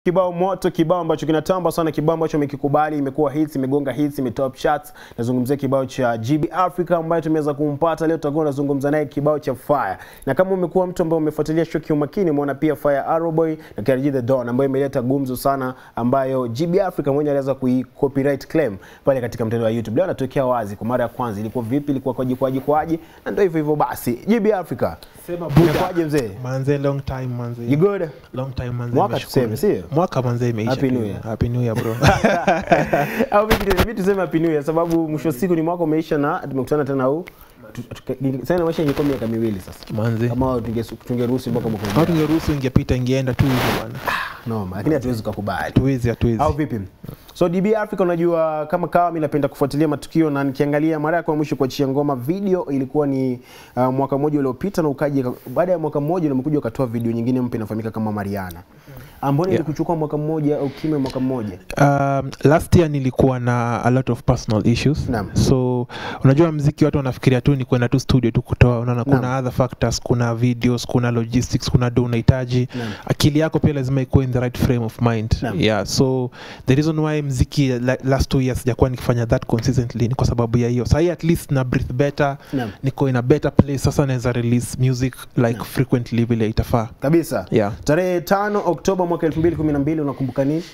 Kibao moto, kibao ambacho kinatamba sana, kibao ambacho amekikubali, imekuwa hits, imegonga hits, imetop charts. Nazungumzia kibao cha GB Africa ambaye tumeweza kumpata leo, tutakuwa tunazungumza naye kibao cha Fire. Na kama umekuwa mtu ambaye umefuatilia show kiumakini, umeona pia Fire Arrow Boy na KRG The Don ambayo imeleta gumzo sana, ambayo GB Africa mwenyewe aliweza kui copyright claim pale katika mtandao wa YouTube. Leo anatokea wazi kwa mara ya kwanza, ilikuwa vipi, ilikuwa kwaje kwaje kwaje, na ndio hivyo hivyo basi. GB Africa, Sema Inakuwaje mzee? Manze long time manze. you good? Long time manze. Mwaka nimeshukuru. tuseme, sio? Mwaka manze imeisha. Happy tu. New Year. Happy New Year bro. au vipi vipi tuseme happy new year sababu mwisho wa siku ni mwaka umeisha na tumekutana tena huu Tu- tuka- sasa inaonyesha ingekuwa miaka miwili sasa manze. kama tunge- tungeruhusu mpaka mwaka Kama ujao tungeruhusu ingepiita ingeenda tu hivyo bwana. noma lakini hatuwezi kukubali Hatuwezi hatuwezi. au vipi so DB Africa unajua kama kawa mimi napenda kufuatilia matukio na nikiangalia mara yako ya mwisho kuachia ngoma video ilikuwa ni uh, mwaka mmoja uliopita na ukaja baada ya mwaka mmoja na umekuja ukatoa video nyingine mpya inafahamika kama Mariana ambao Yeah. ilikuchukua mwaka mmoja au kime mwaka mmoja Um, last year nilikuwa na a lot of personal issues Naam. so unajua mziki watu wanafikiria tu ni kwenda tu studio tu kutoa unaona kuna Naam. other factors kuna videos kuna logistics kuna do unahitaji Naam. akili yako pia lazima ikuwe in the right frame of mind Naam. yeah so the reason why mziki la- last two years sijakuwa nikifanya that consistently ni kwa sababu ya hiyo sahii at least na breathe better Naam. niko in a better place sasa naweza release music like Naam. frequently vile itafaa kabisa yeah tarehe tano Oktoba mwaka 2012 unakumbuka nini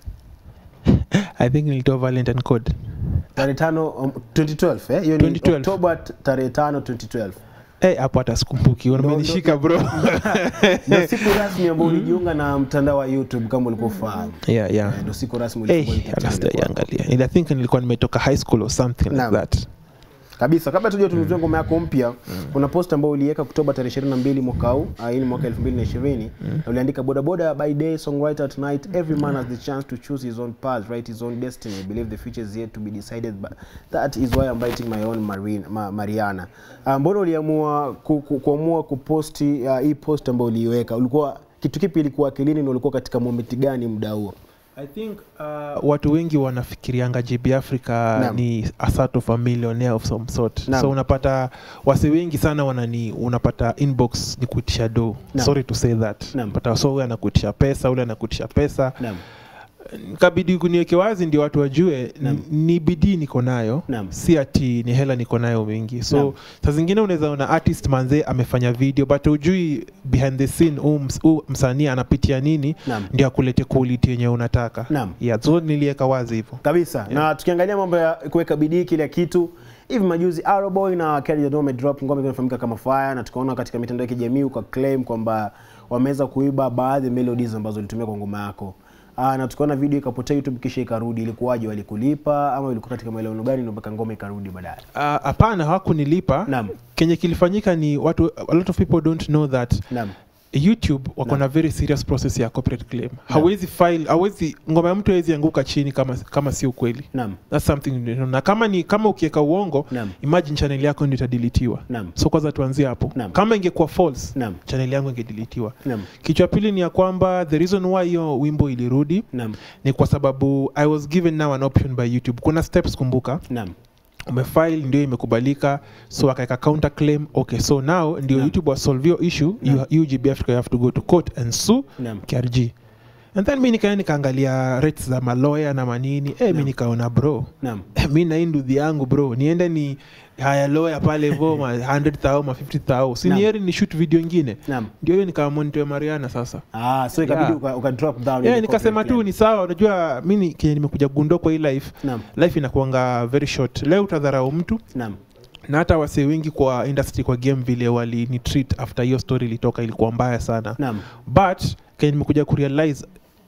i think nilitoa valentine code tarehe tano um, 2012 eh hiyo ni 2012. Oktoba t- tarehe tano 2012 Eh, hapo hata sikumbuki umenishika bro ndio siku rasmi ambayo ulijiunga na mtandao wa YouTube kama ulikuwa ufahamu yeah yeah Eh, ndio siku rasmi Hey, ulifungua hata entertainment kwako. sijaiangalia. I think nilikuwa nimetoka high school or something Naam. like that. kabisa kabla tuja tuzungumzie ngoma yako mpya kuna post ambayo uliweka Oktoba tarehe 22 mwaka huu ah, hii ni mwaka 2020 na uliandika boda boda by day songwriter at night every man has the chance to choose his own path write his own destiny I believe the future is yet to be decided but that is why I'm writing my own Marine, ma, Mariana Ah, mbona uliamua ku, ku, kuamua kuposti uh, hii post ambayo uliiweka ulikuwa kitu kipi ilikuwa akilini na ulikuwa katika moment gani muda huo I think uh, watu wengi wanafikirianga JB Africa Naam. ni a sort of a millionaire of some sort. Naam. So unapata wasi wengi sana wanani unapata inbox ni kuitisha do. Naam. Sorry to say that. Naam. But so huyu anakuitisha pesa, ule anakuitisha pesa. naam Kabidi kuniweke wazi ndio watu wajue Naam. n- ni bidii niko nayo. Naam. Si ati ni hela niko nayo mingi. So Naam. saa zingine unaweza ona artist manze amefanya video but ujui behind the scene huu ms- huu msanii anapitia nini naam ndio akulete quality yenye unataka Naam. yeah, so niliweka wazi hivyo kabisa na tukiangalia mambo ya kuweka bidii kila kitu hivi majuzi Arrowboy na Kelly Jadon wamedrop ngoma inafahamika kama Fire na tukaona katika mitandao ya kijamii ukaclaim kwamba wameweza kuiba baadhi ya melodies ambazo ulitumia kwa ngoma yako Aa, na tukaona video ikapotea YouTube kisha ikarudi. Ilikuwaje, walikulipa ama ilikuwa katika maelewano gani ndio mpaka ngoma ikarudi baadaye? Ah, hapana hawakunilipa Naam, kenye kilifanyika ni watu a lot of people don't know that naam, youtube wako na very serious process ya copyright claim hawezi file hawezi ngoma ya mtu hawezi anguka chini kama kama si ukweli naam, That's something you know. na kama ni kama ukiweka uongo naam, imagine channel yako ndio itadilitiwa naam, so kwanza tuanzie hapo Naam. kama ingekuwa false naam, channel yangu ingedilitiwa naam, kichwa pili ni ya kwamba the reason why hiyo wimbo ilirudi naam, ni kwa sababu i was given now an option by youtube kuna steps kumbuka naam, umefile ndio imekubalika so akaweka counter claim okay so now ndio Naam. youtube wasolve your issue you, Naam. you GB Africa you have to go to court and sue naam, KRG and then mi nikaenda nikaangalia rates za maloya na manini eh mi Naam. nikaona bro naam, mi na hii nduthi yangu bro niende ni haya loya pale vo ma 100,000 ma 50,000 si Naam. ni heri ni shoot video ingine naam. ndio hiyo nikamonitoe mariana sasa Ah, so ikabidi Yeah. uka, uka drop down. yeah, ile nikasema copyright tu claim. ni sawa unajua mi ni- kenye nimekuja gundua kwa hii life Naam, life inakuanga very short leo utadharau mtu naam, na hata wasee wengi kwa industry kwa game vile wali ni treat after hiyo story ilitoka ilikuwa mbaya sana naam, but kenye nimekuja kurealize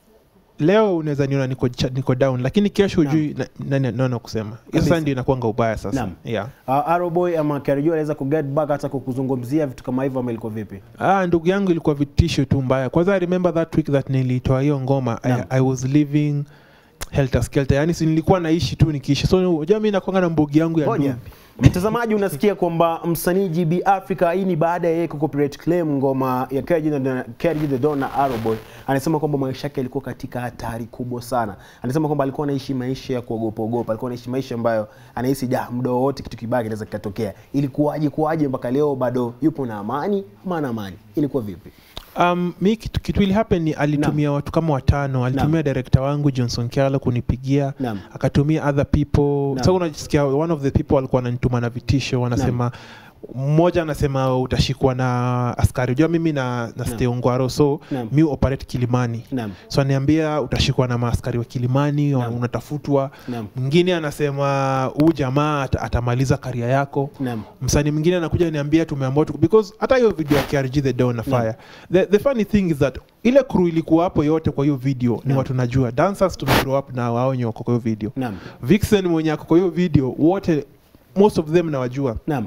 leo unaweza niona niko, cha- niko down lakini kesho Naam. ujui na- nani naona kusema hiyo Kabisa. sasa ndio inakuanga ubaya sasa Naam. yeah. Uh, Arrowboy ama Karijo anaweza ku get back hata kukuzungumzia vitu kama hivyo ama ilikuwa vipi? ah, ndugu yangu ilikuwa vitisho tu mbaya kwanza i remember that week that nilitoa hiyo ngoma I, Naam. i was living helter skelter yani si nilikuwa naishi tu nikiishi so unajua mi nakwanga na mbogi yangu ya Ngoja. ndugu Mtazamaji, unasikia kwamba msanii GB Africa, hii ni baada ya yeye ku copyright claim ngoma ya KRG na- KRG The Don na Arrowboy. Anasema kwamba maisha yake yalikuwa katika hatari kubwa sana. Anasema kwamba alikuwa anaishi maisha ya kuogopa ogopa, alikuwa anaishi maisha ambayo anahisi da, muda wowote kitu kibaya kinaweza kikatokea. Ilikuwaje kuwaje mpaka leo bado yupo na amani ama ana amani? Ilikuwa vipi? um, mi kitu, kitu ili happen ni alitumia watu kama watano alitumia director wangu johnson kyalo kunipigia Naam. akatumia other people Naam. so unajisikia one of the people walikuwa wananituma na vitisho wanasema mmoja anasema utashikwa na askari unajua mimi na, na stay ongwaro so Naam. mi operate kilimani Naam. so aniambia utashikwa na maaskari wa kilimani Naam. unatafutwa Naam. mwingine anasema huu jamaa ata, atamaliza karia yako Naam. msanii mwingine anakuja niambia tumeamua tu because hata hiyo video ya KRG the Dawn na fire the, the funny thing is that ile crew ilikuwa hapo yote kwa hiyo video ni Naam. watu najua dancers tumegrow up na wao wenye wako kwa hiyo video Naam. Vixen mwenye ako kwa hiyo video wote most of them nawajua Naam.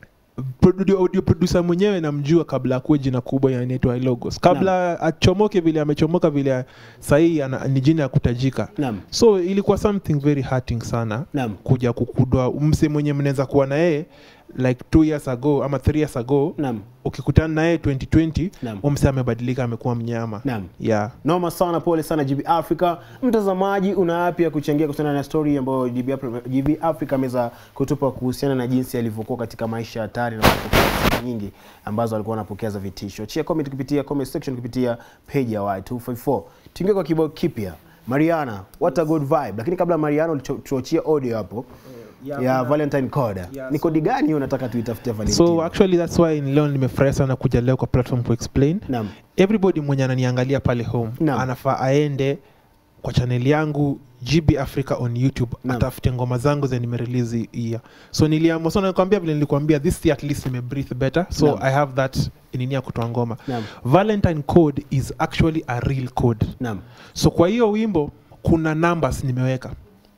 Produ- audio producer mwenyewe namjua kabla akuwe jina kubwa ya inaitwa Logos kabla achomoke vile amechomoka vile sahii ana- ni jina ya kutajika Naam. so ilikuwa something very hurting sana Naam. kuja kukudwa mse mwenye mnaweza kuwa na yeye like two years ago ama three years ago Naam. ukikutana na yeye 2020 Naam. huyo mse amebadilika amekuwa mnyama Naam. yeah. noma sana pole sana gb africa mtazamaji una yapi ya kuchangia kuhusiana na story ambayo GB Afri- gb africa ameweza kutupa kuhusiana na jinsi alivyokuwa katika maisha hatari na kupokea simu nyingi ambazo alikuwa anapokea za vitisho chia comment kupitia comment section kupitia page ya y254 tuingie kwa kibao kipya mariana what a good vibe lakini kabla mariana ulituachia audio hapo ya valentine code ni kodi gani hiyo unataka tuitafutie valentine so actually that's why leo nimefurahi sana kuja leo kwa platform kuexplain naam everybody mwenye ananiangalia pale home Naam. anafaa aende kwa chaneli yangu gb africa on youtube Naam. atafute ngoma zangu zenye nimerelease hiya so niliamua so nakwambia vile nilikwambia this year at least nime breathe better so Naam. i have that nini ya kutoa ngoma Naam. valentine code is actually a real code naam so kwa hiyo wimbo kuna numbers nimeweka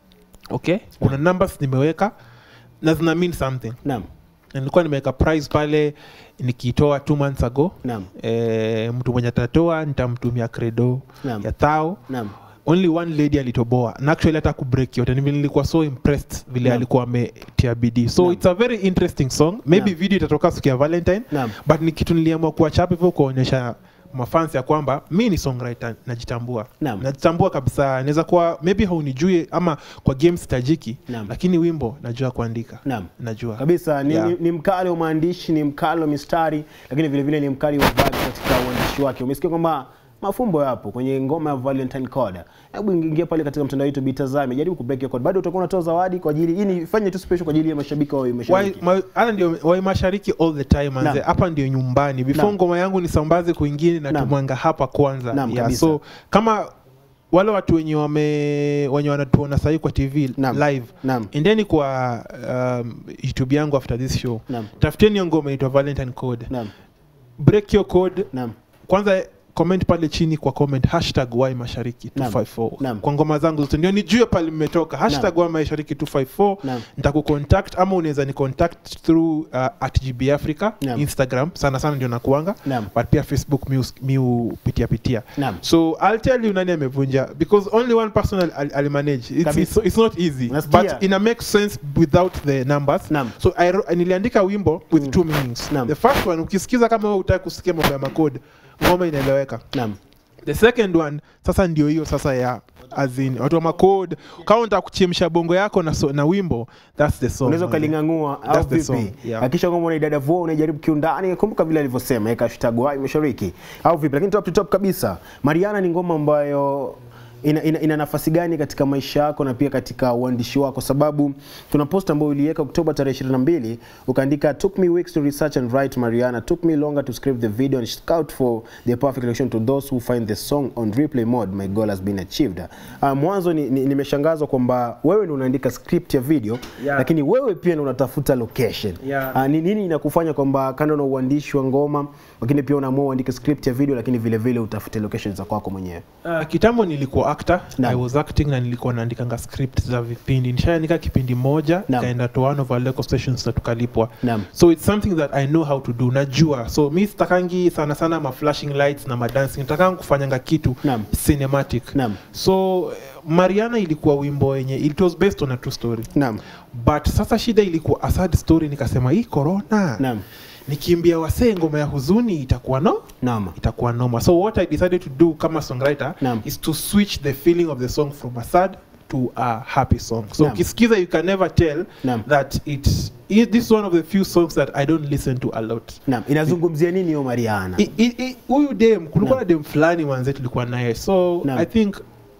okay kuna numbers nimeweka na zina mean something naam Na nilikuwa nimeweka price pale nikiitoa two months ago naam e, mtu mwenye atatoa nitamtumia credo Naam. ya thao naam only one lady alitoboa na actually hata kubreak yote Ni vile nilikuwa so impressed vile Naam. alikuwa ametia bidii so Naam. it's a very interesting song maybe Naam. video itatoka siku ya valentine naam but ni kitu niliamua kuachapa hivyo kuonyesha mafans ya kwamba mi ni songwriter najitambua Naam. najitambua kabisa naweza kuwa maybe haunijui ama kwa games tajiki Naam. lakini wimbo najua kuandika naam najua kabisa ni, Yeah. ni, ni mkali wa maandishi ni mkali wa mistari lakini vile vile ni mkali wa vibe katika uandishi wake umesikia kwamba mafumbo yapo kwenye ngoma ya valentine code hebu ingia pale katika mtandao wetu bitazame jaribu kubreak your code bado utakuwa unatoa zawadi kwa ajili hii ni fanye tu special kwa ajili ya mashabiki wa Wai- mashabiki ma- hata ndio wai mashariki all the time manze Naam. hapa ndio nyumbani before Naam. ngoma yangu nisambaze kwingine na Naam. tumwanga hapa kwanza Naam, yeah, kabisa. so kama wale watu wenye wame wenye wanatuona sahii kwa tv Naam. live Naam. endeni kwa um, youtube yangu after this show Naam. tafuteni hiyo ngoma inaitwa valentine code naam break your code naam kwanza comment pale chini kwa comment hashtag y mashariki Naam. 254 Naam. kwa ngoma zangu zote ndio nijue pale mmetoka hashtag y mashariki 254 Naam. nitakucontact ama unaweza ni contact through uh, at gb africa Naam. instagram sana sana ndio nakuanga Naam. but pia facebook mi us- mi upitia pitia Naam. so i'll tell you nani amevunja because only one person al- al- alimanage it's, Kabisa. it's, it's not easy Unasikia? but ina make sense without the numbers Naam. so I, wrote- niliandika wimbo with two meanings Naam. the first one ukisikiza kama wewe utaki kusikia mambo ya makode ngoma inaeleweka naam the second one sasa ndio hiyo sasa ya azin watu wa makod kama unataka kuchemsha bongo yako na, so, na wimbo thats the song unaweza manze. ukalingang'ua au That's the vipi song, yeah. hakikisha kwamba unaidadavua unaijaribu kiundani kumbuka vile alivyosema eka hashtag wai mashariki au vipi lakini top to top kabisa mariana ni ngoma ambayo ina, ina, ina nafasi gani katika maisha yako na pia katika uandishi wako sababu kuna post ambayo uliweka oktoba tarehe 22 ukaandika took me weeks to research and write mariana took me longer to script the video and scout for the perfect reaction to those who find the song on replay mode my goal has been achieved uh, mwanzo nimeshangazwa ni, nimeshangazwa kwamba wewe ndio unaandika script ya video Yeah. lakini wewe pia ndio unatafuta location Yeah. Ah, ni nini inakufanya kwamba kando na uandishi wa ngoma lakini pia unaamua uandike script ya video lakini vile vile utafute location za kwako mwenyewe Uh, kitambo nilikuwa actor Naam. i was acting na nilikuwa naandikanga script za vipindi nishaandika kipindi moja Naam. kaenda to one of our local stations na tukalipwa Naam. so it's something that i know how to do najua so mi sitakangi sana sana ma flashing lights na madancing nitakangi kufanyanga kitu Naam. cinematic Naam. so eh, mariana ilikuwa wimbo yenye it was based on a true story Naam. but sasa shida ilikuwa a sad story nikasema hii corona Naam. nikiimbia wasee ngoma ya huzuni itakuwa no Naam. itakuwa noma so what i decided to do kama songwriter Naam. is to switch the feeling of the song from a sad to a happy song so Naam. ukisikiza you can never tell Naam. that it's i- this is one of the few songs that i don't listen to a lot Naam, inazungumzia nini hiyo Mariana? I- i- i- huyu dem kulikuwa Naam. na dem fulani manze tulikuwa naye so Naam. i think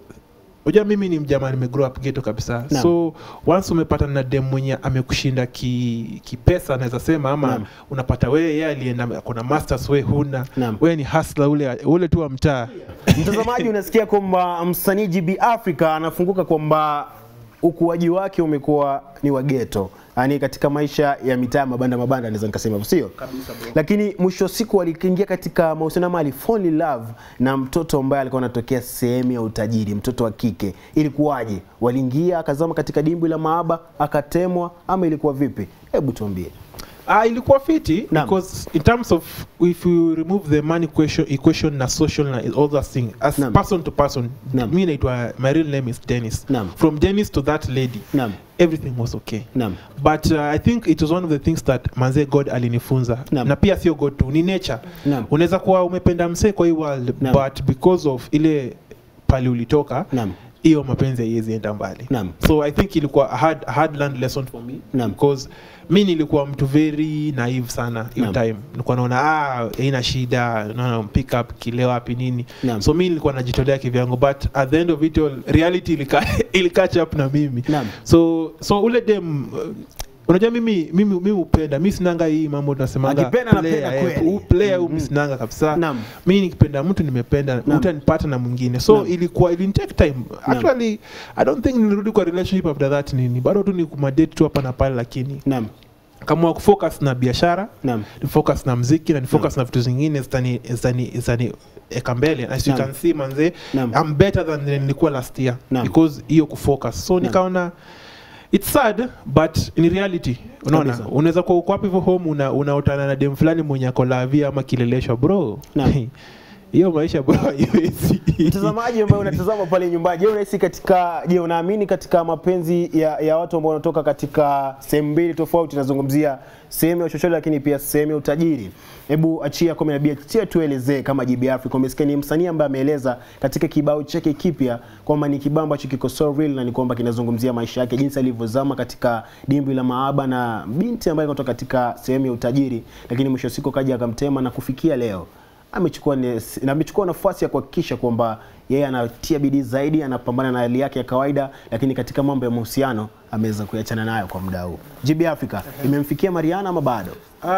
unajua mimi ni mjamaa nimegrow up ghetto kabisa Naam. so once umepata na dem mwenye amekushinda ki, kipesa naweza sema ama Naam. unapata wewe yeye alienda kuna masters we huna Naam. wewe ni hustler ule ule tu wa mtaa Mtazamaji, unasikia kwamba msanii GB Africa anafunguka kwamba ukuaji wake umekuwa ni wa ghetto, yaani katika maisha ya mitaa mabanda mabanda, naweza nikasema hivyo, sio? Lakini mwisho wa siku aliingia katika mahusiano ama alifall in love na mtoto ambaye alikuwa anatokea sehemu ya utajiri, mtoto wa kike. Ilikuwaje? Waliingia akazama katika dimbwi la mahaba akatemwa, ama ilikuwa vipi? Hebu tuambie. Ah, ilikuwa fiti Naam. because in terms of if you remove the money question, equation na social na all that thing as Naam. person to person Naam. mi naitwa my real name is Dennis Naam. from Dennis to that lady Naam, everything was okay naam, but uh, i think it was one of the things that manze god alinifunza Naam. na pia sio god tu ni nature Naam. unaweza kuwa umependa msee kwa hii world Naam. but because of ile pali ulitoka naam, hiyo mapenzi haiwezi enda mbali Naam. so i think ilikuwa a hard, a hard learned lesson for me Naam. because mi nilikuwa mtu very naive sana hiyo Naam. time nilikuwa naona ah haina shida no, pick up kile wapi nini Naam. so mi nilikuwa najitolea kivyangu but at the end of it all reality ilika, ilikatch up na mimi Naam. so so ule dem uh, unajua mimi mimi mimi upenda mi sinanga hii mambo tunasemanga Akipenda anapenda player, eh, kweli. u- player huu Mhm. mi sinanga kabisa Naam. mi nikipenda mtu nimependa Naam. utanipata na mwingine so Naam. ilikuwa ilinitake time actually i don't think nilirudi kwa relationship after that nini bado tu ni kumadate tu hapa na pale lakini naam, kama kufocus na biashara naam, ni focus na mziki na ni focus na vitu zingine zitani zitani zitani eka mbele as you Naam. can see manze Naam. I'm better than than nilikuwa last year Naam. because hiyo kufocus so nikaona it's sad but in reality unaona Kabisa. unaweza kuwa uko hapo hivyo home una unaotana na dem fulani mwenye ako lavia ama kileleshwa bro Naam. hiyo maisha bro haiwezi Mtazamaji ambaye unatazama pale nyumbani, je, unahisi katika je, unaamini katika mapenzi ya, ya watu ambao wanatoka katika sehemu mbili tofauti? Nazungumzia sehemu ya uchochole, lakini pia sehemu ya utajiri. Hebu achia kwa nabii, achia tuelezee kama GB Africa. Umesikia ni msanii ambaye ameeleza katika kibao chake kipya kwamba ni kibao ambacho kiko so real na ni kwamba kinazungumzia maisha yake, jinsi alivyozama katika dimbwi la mahaba na binti ambaye kutoka katika sehemu ya utajiri, lakini mwisho wa siku kaja akamtema na kufikia leo amechukua ne- na amechukua nafasi ya kuhakikisha kwamba yeye anatia bidii zaidi, anapambana na hali yake ya kawaida, lakini katika mambo ya mahusiano ameweza kuachana nayo kwa muda huu. GB Africa imemfikia Mariana ama bado?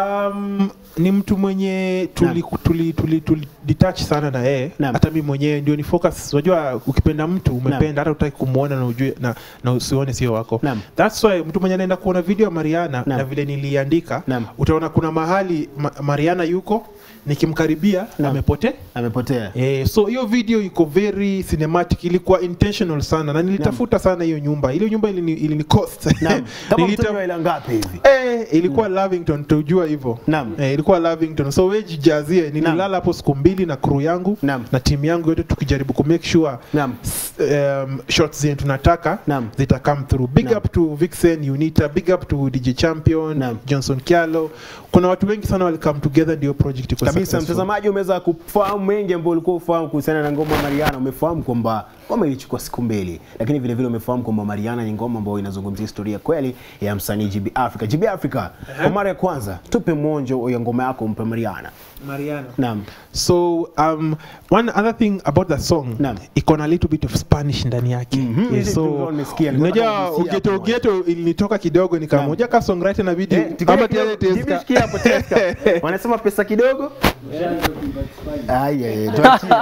Um, ni mtu mwenye tuli, tuli, tuli, tuli detach sana na yeye Naam. hata mi mwenyewe ndio ni focus unajua ukipenda mtu umependa hata utaki kumwona na ujue na, na usione sio wako Naam. that's why mtu mwenye anaenda kuona video ya Mariana Naam. na vile niliandika Naam. utaona kuna mahali ma, Mariana yuko nikimkaribia Naam. amepotea Amepotea. Eh, so hiyo video iko very cinematic ilikuwa intentional sana na nilitafuta sana hiyo nyumba ile nyumba ilini, ilini cost Naam. Kama Nilita- mtoto wa ila ngapi hivi? Eh, ilikuwa Lavington tujua hivyo. Naam. Eh, ilikuwa Lavington. So wewe jijazie nililala hapo siku mbili na crew yangu Naam. na timu yangu yote tukijaribu ku make sure Naam. s- um, shots zenye tunataka Naam. zita come through. Big Naam. up to Vixen, Unita, big up to DJ Champion, Naam. Johnson Kialo. Kuna watu wengi sana wali come together ndio project iko Kabisa, successful. mtazamaji, umeweza kufahamu mengi ambayo ulikuwa ufahamu kuhusiana na ngoma ya Mariana. Umefahamu kwamba ngoma ilichukua siku mbili, lakini vile vile umefahamu kwamba Mariana ni ngoma ambayo inazungumzia historia kweli ya msanii GB Africa. GB Africa, kwa mara ya kwanza tupe mwonjo ya ngoma yako, mpe Mariana. Mariana. Naam, So um, one other thing about the song Naam. iko na little bit of Spanish ndani yake. Mhm, Yeah, hizi so ndio nimesikia, nilikuwa unajua nataka kugusia ugeto hapo ugeto ilinitoka kidogo nikamoja ka songwriter na video Eh, tukiwa ama kidogo, tayari jibu teska. shikia hapo, teska. Wanasema pesa kidogo. Ai, ai, ai, tuachie.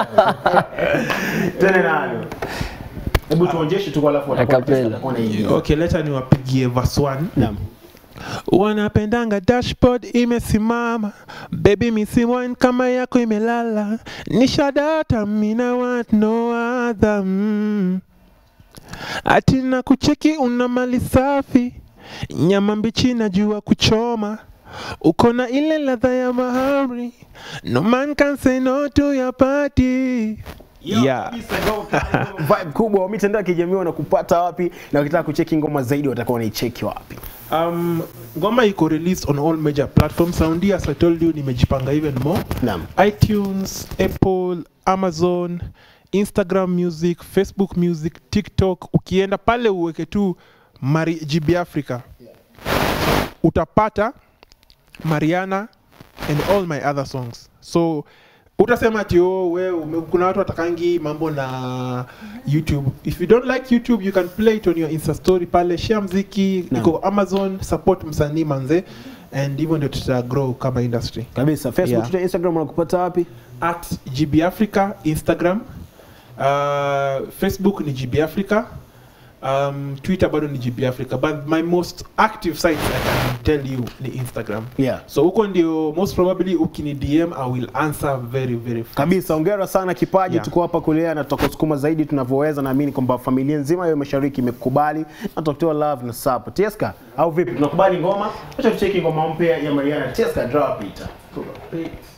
Tena nalo. Hebu tuonjeshe tu alafu watakuwa Acapella. watakuwa na hii. Okay, leta niwapigie verse 1. Naam. wanapendanga dashboard imesimama baby misiwine kama yako imelala nishadata mina want no other mm. ati na kucheki una mali safi nyama mbichi najua kuchoma uko na ile ladha ya mahari no man can say no to your party yeah. Vibe kubwa wa mitandao ya kijamii wanakupata wapi na wakitaka kucheki ngoma zaidi watakuwa wanaicheki wapi? Um, ngoma iko released on all major platforms saundi as I told you nimejipanga even more Naam. iTunes, Apple, Amazon, Instagram Music, Facebook Music, TikTok. Ukienda pale uweke tu Mari GB Africa uta utapata mariana and all my other songs so utasema ati oh, we ume- kuna watu watakangi mambo na youtube if you don't like youtube you can play it on your insta story pale share mziki Naam. iko amazon support msanii manze and hivyo ndio tuta grow kama industry kabisa facebook Yeah. Twitter, instagram unakupata wapi at GB Africa Instagram uh, Facebook ni GB Africa um, Twitter bado ni GB Africa but my most active site I can tell you ni Instagram yeah so huko ndio most probably ukini DM I will answer very very fast. kabisa ongera sana kipaji Yeah. tuko hapa kulea na tutakusukuma zaidi tunavyoweza naamini kwamba familia nzima ya mashariki imekubali na tutakutoa love na support Tieska au vipi tunakubali ngoma acha tucheki ngoma mpya ya Mariana Tieska drop it Peace.